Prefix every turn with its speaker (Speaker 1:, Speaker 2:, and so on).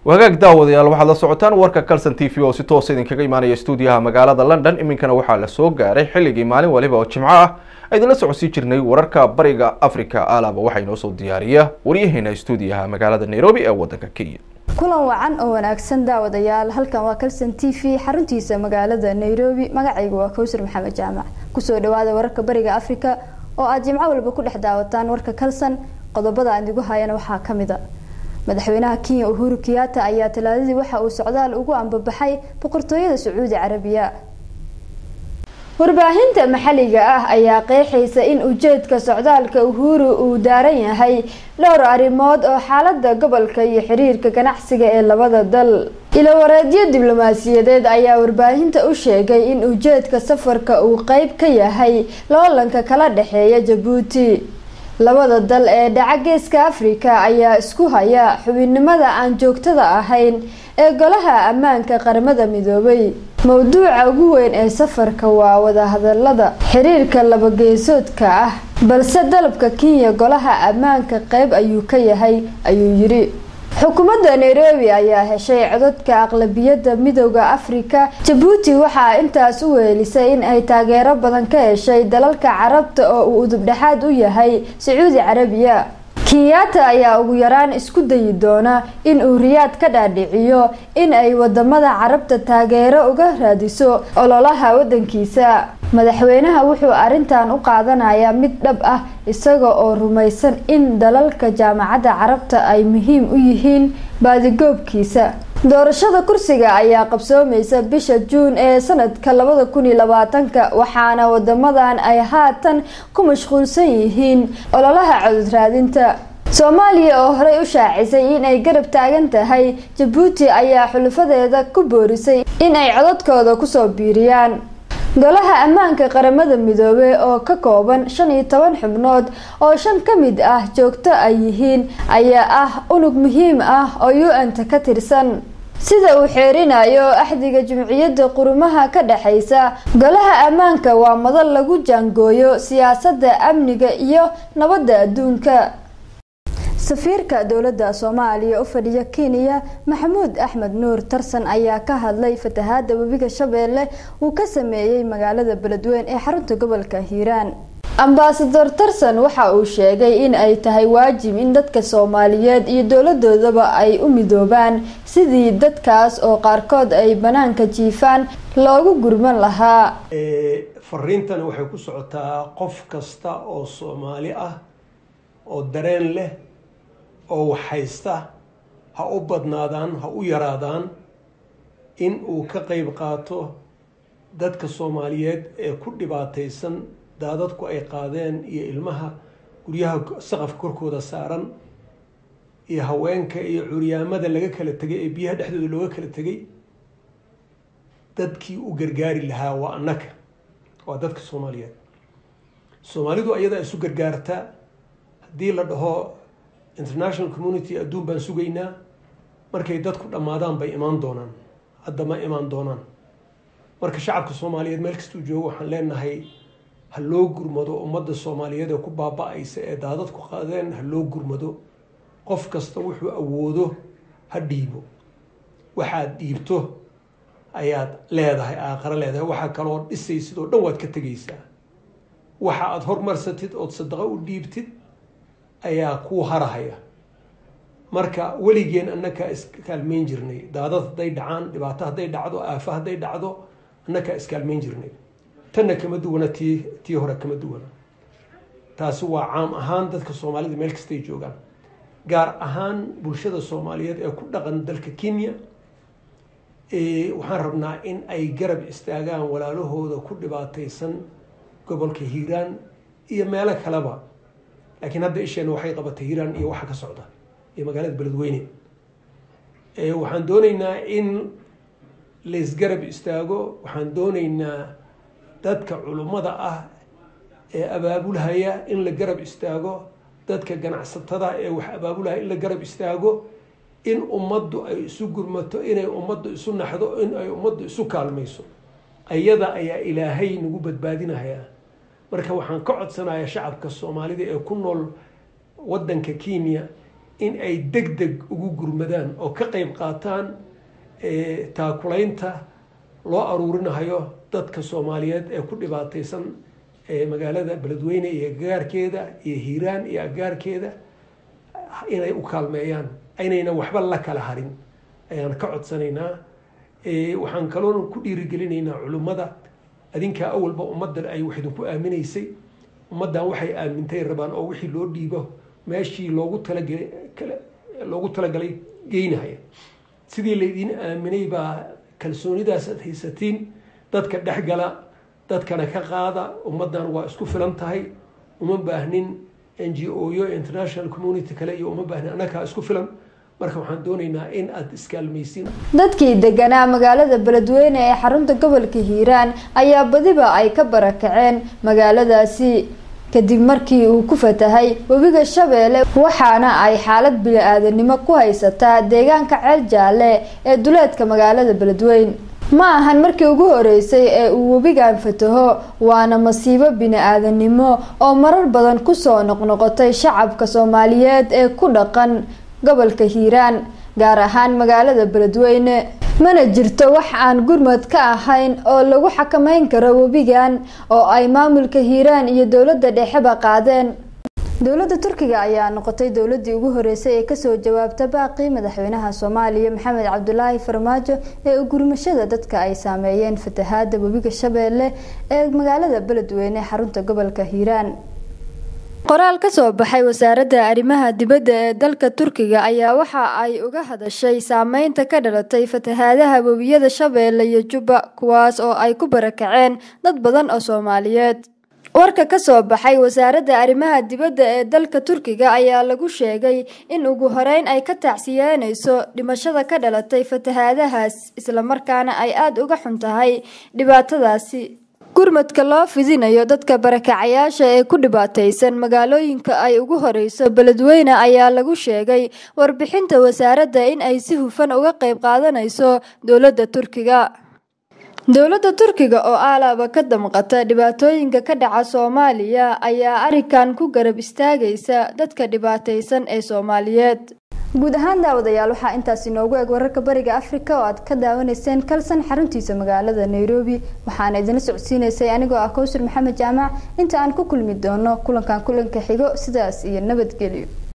Speaker 1: wagaag daawadayaal waxaad la socotaan warka calson t v oo si toosa idinkaga imaanaya stuudiyaha magaalada london iminkana waxaa la soo gaaray xilligii maalin waliba oo jimco ah idinla socodsii jirnay wararka bariga africa alaba waxaa inoo soo diyaariya waryaheena stuudiyaha magaalada nairobi ee wadanka kenya
Speaker 2: kulan wacan oo wanaagsan daawadayaal halkan waa calson t v xaruntiisa magaalada nairobi magacaygu waa kowsar maxamed jaamac kusoo dhawaada wararka bariga africa oo aad jimco walba ku dhex daawataan warka calson qodobada aan igu hayana waxaa kamid a madaxweynaha kenya uhuru kiyaata ayaa talaadadii waxa uu socdaal ugu ambabaxay boqortooyada sacuudi carabiya warbaahinta maxalliga ah ayaa qeexaysa in ujeedka socdaalka uhuru uu daaran yahay dhowr arrimood oo xaalada gobolka iyo xiriirka ganacsiga ee labada dal ilowareedyo diblomaasiyadeed ayaa warbaahinta u sheegay in ujeedka safarka uu qeyb ka yahay loolanka kala dhexeeya jabuuti labada dal ee dhaca geeska afrika ayaa isku haya xubinnimada aan joogtada ahayn ee golaha ammaanka qaramada midoobay mowduuca ugu weyn ee safarka waa wadahadalada xiriirka labageesoodka ah balse dalabka kenya golaha ammaanka qeyb ayuu ka yahay ayuu yiri xukuumadda nairobi ayaa heshay codadka aqlabiyadda midooda afrika jabuuti waxaa intaas u weelisay in ay taageero badan ka heshay dalalka carabta oo uu udubdhexaad u yahay sacuudi carabiya kenyaata ayaa ugu yaraan isku dayi doona in uu riyaad ka dhaadhiciyo in ay wadamada carabta taageero uga raadiso ololaha wadankiisa madaxweynaha wuxuu arintan u qaadanayaa mid dhab ah isaga oo rumaysan in dalalka jaamacadda carabta ay muhiim u yihiin baadigoobkiisa doorashada kursiga ayaa qabsoomaysa bisha juun ee sanadka labada kun iyo labaatanka waxaana wadamadan ay haatan ku mashquulsan yihiin ololaha codod raadinta soomaaliya oo horey u shaacisay in ay garab taagan tahay jabuuti ayaa xulufadeeda ku boorisay in ay codadkooda kusoo biiriyaan golaha ammaanka qaramada midoobey oo ka kooban shan iyo toban xubnood oo shan ka mid ah joogto ay yihiin ayaa ah unug muhiim ah oo u-n-ta ka tirsan sida uu xeerinayo axdiga jumciyadda qurumaha ka dhexaysa golaha ammaanka waa madal lagu jaangooyo siyaasadda amniga iyo nabadda adduunka safiirka dowladda soomaaliya u fadhiya kenya maxamuud axmed nuur tarsan ayaa ka hadlay fatahaada webiga shabeelle uu ka sameeyey magaalada beledweyn ee xarunta gobolka hiiraan ambasador tarsan waxa uu sheegay in ay tahay waajib in dadka soomaaliyeed iyo dowladoodaba ay u midoobaan sidii dadkaas oo qaarkood ay banaanka jiifaan loogu gurman lahaa
Speaker 3: fariintani waxay ku socotaa qof kasta oo soomaali ah oo dareen leh oo waxhaysta ha u badnaadaan ha u yaraadaan in uu ka qeyb qaato dadka soomaaliyeed ee ku dhibaataysan daadadku ay qaadeen iyo ilmaha guryaha saqafka korkooda saaran iyo haweenka iyo curyaamada laga kala tegay ee biyaha dhexdooda looga kala tegay dadkii u gargaari lahaa waa annaka waa dadka soomaaliyeed soomaalidu ayadaa isu gargaarta haddii la dhaho international community adduun baan sugaynaa markay dadku dhammaadaan bay imaan doonaan hadda ma imaan doonaan marka shacabka soomaaliyeed meel kastuu joogo waxaan leenahay ha loo gurmado ummadda soomaaliyeed ee ku baaba-aysa ee daadadku qaadeen ha loo gurmado qof kasta wuxuu awoodo ha dhiibo waxaad dhiibto ayaad leedahay aakhare leedahay waxaa kaloo dhisaysid oo dhan waad ka tegaysaa waxa aada hormarsatid ood sadaqo u dhiibtid ayaa kuu harahaya marka weligeen annakaa iskaalmeyn jirnay daadad hadday dhacaan dhibaato hadday dhacdo aafa hadday dhacdo annakaa iskaalmeyn jirnay tanna kama duwana tii tii hore kama duwana taasi waa caam ahaan dadka soomaalida meel kastay joogaan gaar ahaan bulshada soomaaliyeed ee ku dhaqan dalka kenya waxaan rabnaa in ay garab istaagaan walaalahooda ku dhibaataysan gobolka hiiraan iyo meelo kaleba laakiin hadda isheena waxay qabatay hiiraan iyo waxa ka socda iyo magaalada beledweyne waxaan dooneynaa in laysgarab istaago waxaan dooneynaa dadka culummada ah ee abaabulhaya in la garab istaago dadka ganacsatada ee wax abaabulhaya in la garab istaago in ummaddu ay isu gurmato inay ummaddu isu naxdo in ay ummaddu isu kaalmayso ayada ayaa ilaahay nagu badbaadinayaa marka waxaan ka codsanayaa shacabka soomaalida ee ku nool waddanka kenya in ay deg deg ugu gurmadaan oo ka qeyb qaataan taakulaynta loo aruurinayo dadka soomaaliyeed ee ku dhibaataysan magaalada beledweyne iyo agaarkeeda iyo hiiraan iyo agaarkeeda inay u kaalmeeyaan aynayna waxba la kala harin ayaan ka codsanaynaa waxaan kaloona ku dhiirigelinaynaa culimmada adinkaa awalba ummaddan ay wax idinku aaminaysay ummaddan waxay aamintay rabaan oo wixii loo dhiibo meeshii loogu talagelay loogu talagalay geynahaya sidii laydiin aaminay baa kalsoonidaas aad haysatiin dadka dhexgala dadkana ka qaada ummaddan waa isku filan tahay uma baahnin n g o yo international community kale iyo uma baahnin annagaa isku filan marka waxaan doonaynaa in aada iskaalmaysiin
Speaker 2: dadkii deganaa magaalada beledweyne ee xarunta gobolka hiiraan ayaa badiba ay ka barakaceen magaaladaasi kadib markii uu ku fatahay webiga shabeelle waxaana ay xaalad bili-aadanimo ku haysataa deegaanka ceel jaalle ee duleedka magaalada beledweyne ma ahan markii ugu horeysay ee uu webigan fataho waana masiibo bini-aadanimo oo marar badan kusoo noqnoqotay shacabka soomaaliyeed ee ku dhaqan gobolka hiiraan gaar ahaan magaalada beledweyne mana jirto wax aan gurmad ka ahayn oo lagu xakameyn karo webigan oo ay maamulka hiiraan iyo dowladda dhexeba qaadeen dowladda turkiga ayaa noqotay dowladii ugu horeysay ee kasoo jawaabta baaqii madaxweynaha soomaaliya maxamed cabdulaahi farmaajo ee ugurmashada dadka ay saameeyeen fatahaada webiga shabeelle ee magaalada beledweyne xarunta gobolka hiiraan qoraal ka soo baxay wasaaradda arrimaha dibadda ee dalka turkiga ayaa waxa ay uga hadashay saameynta ka dhalatay fatahaadaha webiyada shabeelle iyo jubba kuwaas oo ay ku barakaceen dad badan oo soomaaliyeed warka ka soo baxay wasaaradda arrimaha dibadda ee dalka turkiga ayaa lagu sheegay in ugu horeyn ay ka tacsiyeynayso dhimashada ka dhalatay fatahaadahaas islamarkaana ay aada uga xun tahay dhibaatadaasi gurmadka loo fidinayo dadka barakacayaasha ee ku dhibaataysan magaalooyinka ay ugu horeyso beledweyne ayaa lagu sheegay warbixinta wasaaradda in ay si hufan uga qeyb qaadanayso dowladda turkiga dowladda turkiga oo aalaaba ka damqata dhibaatooyinka ka dhaca soomaaliya ayaa arrinkan ku garab istaagaysa dadka dhibaataysan ee soomaaliyeed guud ahaan daawadayaal waxaa intaas inoogu eg wararka bariga afrika oo aad ka daawanayseen kalsan xaruntiisa magaalada nairobi waxaana idinla socodsiinaysay anigoo ah kowsar maxamed jaamac inta aan ku kulmi doono kulankan kulanka xigo sidaas iyo nabadgelyo